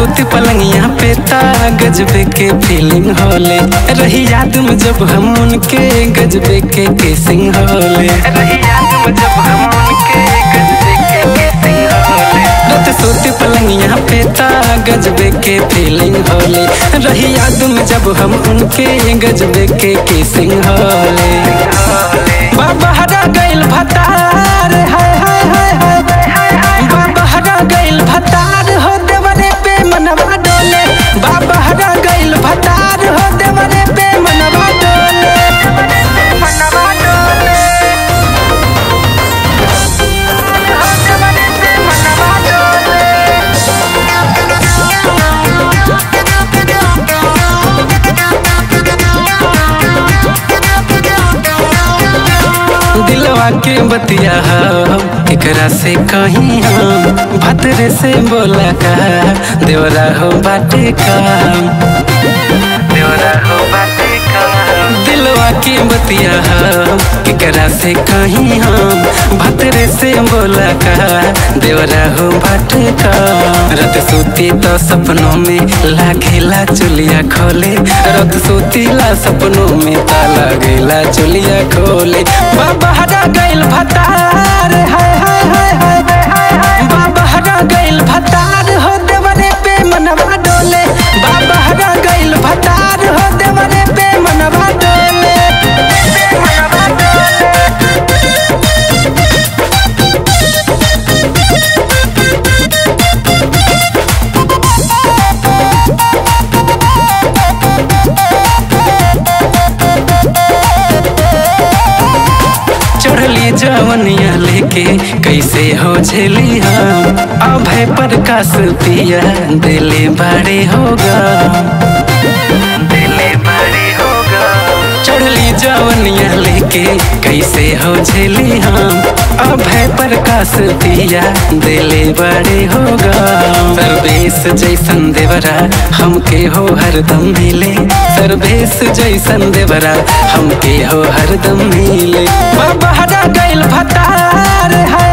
सोती पलंगिया पे ता गजबे के फीलिंग होले रही याद में जब हम उनके गजबे के किसिंग होले रही याद में जब हम उनके गजबे के किसिंग होले रात सोती पलंगिया पे ता गजबे के फीलिंग होले रही याद में जब हम उनके गजबे के किसिंग होले बाबा हरा गइल भतार हाय हाय हाय हाय बाबा हरा गइल भतार हो देवरे पे मनवा डोले बाबा हरा गइल भतार हो देवरे पे मनवा डोले मनवा डोले हो देवरे पे मनवा डोले दिलवा के बतिया हम एकरा से कहीं हम भतरे से बोला का देवरा हो बाटे का देवरा हो बाटे का दिलवा के बतिया हम एकरा से कहीं हम भतरे से बोला का देवरा हो बाटे का रात सोती तो सपनों में लागेला चुलिया खोले रात सोतीला सपनों में ताला गेला चुलिया खोले बाबा हरा गइल भतार हाय हाय हाय हाय बाबा हरा गइल भतार हो देवरे पे मनवा डोले बाबा हरा गइल भतार हो देवरे पे मनवा डोले मनवा डोले चढ़ली जवनिया लेके कैसे हो झेली हम अभय प्रकाश पिया दिले बड़े होगा दिले बड़े होगा चढ़ली जवनिया लेके कैसे हो झेली हम अभय प्रकाश पिया दिले बड़े होगा सर्वेश जैसन देवरा हमके हो हरदम मिले सर्वेश जैसन देवरा हमके हो हरदम मिले बाबा हरा गइल भतार हाय